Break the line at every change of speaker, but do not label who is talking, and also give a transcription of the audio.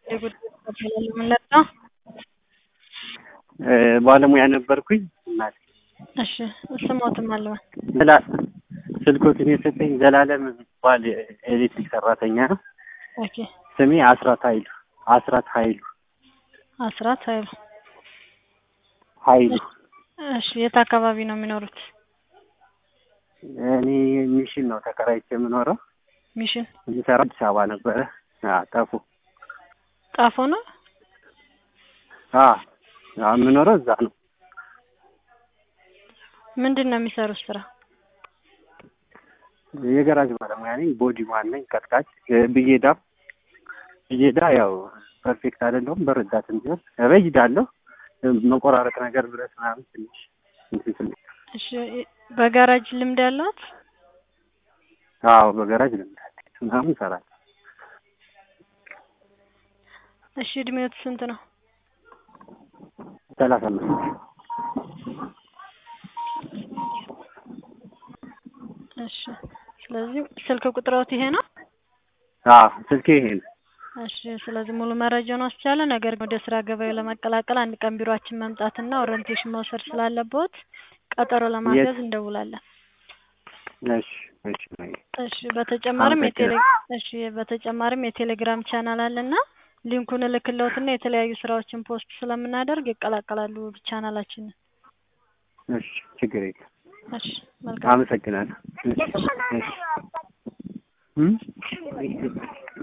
መለጣ
ባለሙያ ነበርኩኝ። እናቴ
እሺ ስሞትም አለዋ
ዘላ- ስልኮትን የሰጠኝ ዘላለም የሚባል ኤሌክትሪክ ሰራተኛ ነው።
ኦኬ
ስሜ አስራት ኃይሉ አስራት ኃይሉ
አስራት ኃይሉ
ኃይሉ
እሺ የት አካባቢ ነው የሚኖሩት?
እኔ ሚሽን ነው ተከራይቼ የምኖረው።
ሚሽን
የሚሰራ አዲስ አበባ ነበረ። አዎ፣ ጠፉ።
ጣፎ ነው።
አዎ፣ አዎ፣ የምኖረው እዛ ነው።
ምንድን ነው የሚሰሩት ስራ?
የገራጅ ባለሙያ ነኝ። ቦዲ ማን ነኝ። ቀጥቃጭ ብዬዳ ብዬዳ ያው ፐርፌክት አይደለሁም። በረዳትም ቢሆን እበይዳለሁ። መቆራረጥ ነገር ብረት ምናምን ትንሽ እንትን ትንሽ
እሺ በጋራጅ ልምድ ያላት?
አዎ፣ በገራጅ ልምድ አለኝ። ምናምን እሰራለሁ።
እሺ እድሜዎት ስንት ነው?
ሰላሳ አምስት
እሺ ስለዚህ ስልክ ቁጥሮት ይሄ ነው?
አዎ፣ ስልኬ ይሄ ነው።
እሺ ስለዚህ ሙሉ መረጃውን ወስጃለሁ። ነገር ግን ወደ ስራ ገበያው ለመቀላቀል አንድ ቀን ቢሮአችን መምጣትና ኦሪንቴሽን መውሰድ ስላለበት ቀጠሮ ለማስያዝ እንደውላለን።
እሺ፣ እሺ፣
እሺ በተጨማሪም የቴሌ
አመሰግናለሁ።
እሺ በተጨማሪም የቴሌግራም ቻናል አለና ሊንኩን እልክልዎትና የተለያዩ ስራዎችን ፖስት ስለምናደርግ ይቀላቀላሉ ቻናላችንን።
እሺ፣ ችግር የለም።
እሺ መልካም
አመሰግናለሁ። እሺ፣ እሺ። እም?